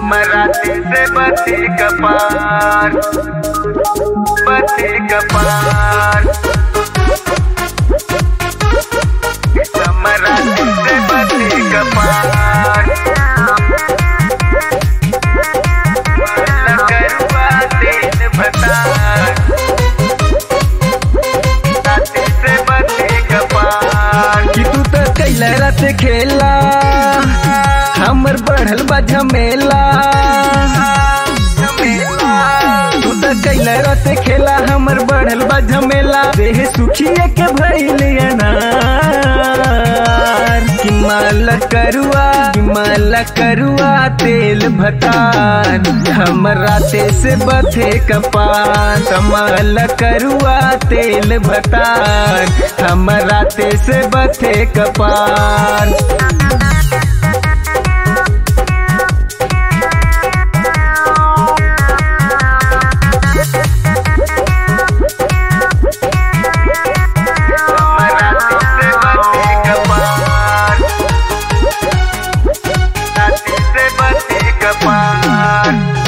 मराठी से बचे कपार बचे कपार मराठी से बचे कपार लगरुआ तेल भतार राती से बचे कपार कि तू तो कैला रात खेला हमर बढ़ल बा झमेला तू तो कैला रात खेला हमर बढ़ल बा झमेला देह सुखिए के भइल अनार कि माल करुआ कि माल करुआ तेल भतार हमरा ते से बथे कपार कमाल करुआ तेल भतार हमरा ते से बथे कपार मराठी से बचे कपार राती से बचे कपार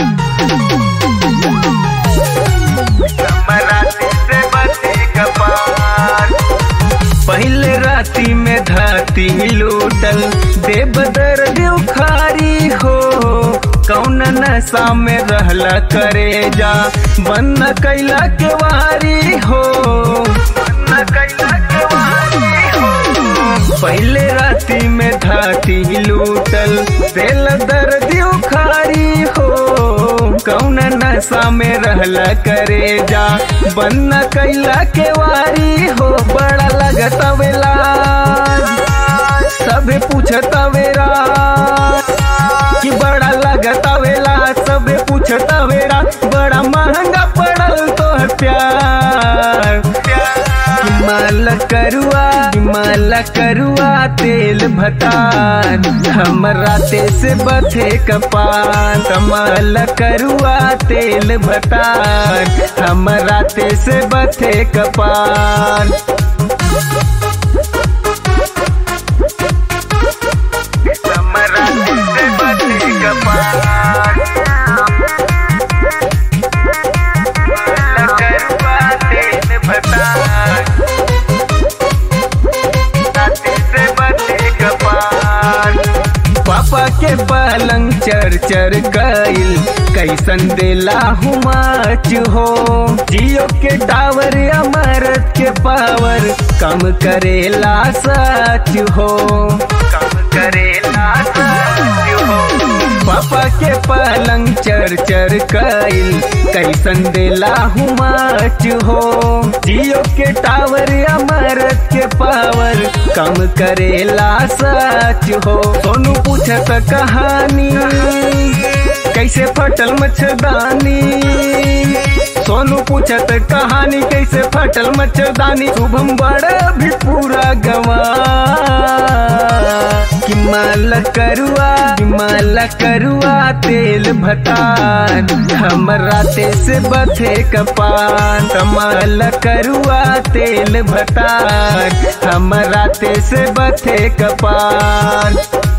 मराठी से बचे कपार पहले राती में धाती लूटल देव दर्द उखारी हो कौन नशा में रहला करे जा बन कैला के वारी हो बन कैला के वारी हो पहले राती में धाती लूटल दिल दर्द उखारी हो कौन नशा में रहला करे जा बन्ना कैला के वारी हो बड़ा लगता वेला सबे पूछता वेरा कि बड़ा लगता वेला सबे पूछता वेरा बड़ा महंगा पड़ल तो है प्यार कि माल करुआ कि माल करुआ तेल भतार हमरा ते से बथे कपार कमाल करुआ तेल भतार हमरा ते से बथे कपार मराठी से बचे कपार लगरुआ तेल भतार राती से बचे कपार पापा के पलंग चर चर कइल कैसन देला हुमाच हो जियो के टावर अमरत के पावर कम करेला सच हो कम करेला सच हो पापा के पलंग चर चर कइल कैसन देला हुमाच हो जियो के टावर अमरत के पावर कम करेला सच हो सोनू पूछत कहानी कैसे फटल मच्छरदानी सोनू पूछत कहानी कैसे फटल मच्छरदानी शुभम बड़ा भी पूरा गवा कि माल करुआ कि माल करुआ तेल भतार हमरा ते से बथे कपार कमाल करुआ तेल भतार हमरा ते से बथे कपार